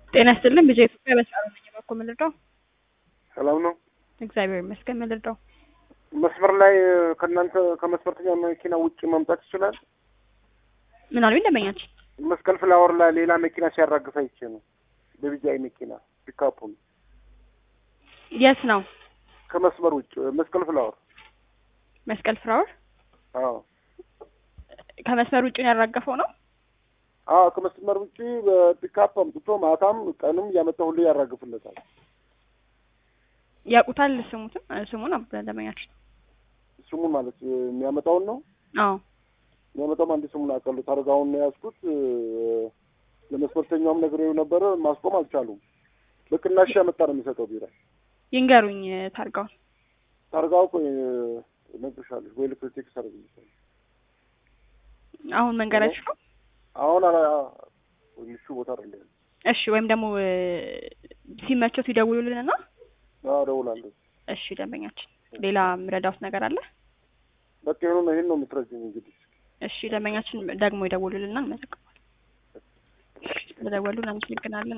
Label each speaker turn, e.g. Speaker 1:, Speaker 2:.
Speaker 1: ጤና ይስጥልን ቢጄ ኢትዮጵያ በሰዓቱ ነኝ በኩል ምልርዳው
Speaker 2: ሰላም ነው።
Speaker 1: እግዚአብሔር ይመስገን ምልርዳው
Speaker 2: መስመር ላይ ከእናንተ ከመስመርተኛ መኪና ውጭ መምጣት ይችላል?
Speaker 1: ምን አሉኝ ደንበኛችን
Speaker 2: መስቀል ፍላወር ላይ ሌላ መኪና ሲያራግፍ አይቼ ነው። በቢጃይ መኪና ፒካፑን
Speaker 1: የት ነው
Speaker 2: ከመስመር ውጭ መስቀል ፍላወር።
Speaker 1: መስቀል ፍራወር
Speaker 2: አዎ
Speaker 1: ከመስመር ውጭ ነው ያራገፈው ነው
Speaker 2: አዎ ከመስመር ውጭ በፒካፕ አምጥቶ ማታም ቀንም እያመጣ ሁሉ ያራግፍለታል።
Speaker 1: ያውቁታል ስሙትም ስሙን ደንበኛችን
Speaker 2: ስሙን ማለት የሚያመጣውን ነው
Speaker 1: አዎ
Speaker 2: የሚያመጣውም አንድ ስሙን አውቃለሁ። ታርጋውን ነው የያዝኩት። ለመስመርተኛውም ነግሬው ነበረ። ማስቆም አልቻሉም። በቅናሽ ያመጣ ነው የሚሰጠው ቢራ።
Speaker 1: ይንገሩኝ ታርጋውን
Speaker 2: ታርጋው ቆይ እነግርሻለሁ ወይ ልክቴክ ሰርቪስ
Speaker 1: አሁን መንገዳችሁ ነው
Speaker 2: አሁን አላ ምቹ ቦታ አይደለም።
Speaker 1: እሺ ወይም ደግሞ ሲመቸው ሲደውሉልንና
Speaker 2: አዎ እደውላለሁ።
Speaker 1: እሺ ደንበኛችን ሌላ የምረዳውት ነገር አለ
Speaker 2: በቃ ይሁን ነው ይሄን ነው የምትረጂኝ እንግዲህ
Speaker 1: እሺ ደንበኛችን ደግሞ ይደውሉልና እንመዘግባለን። ስለደወሉ እናመሰግናለን።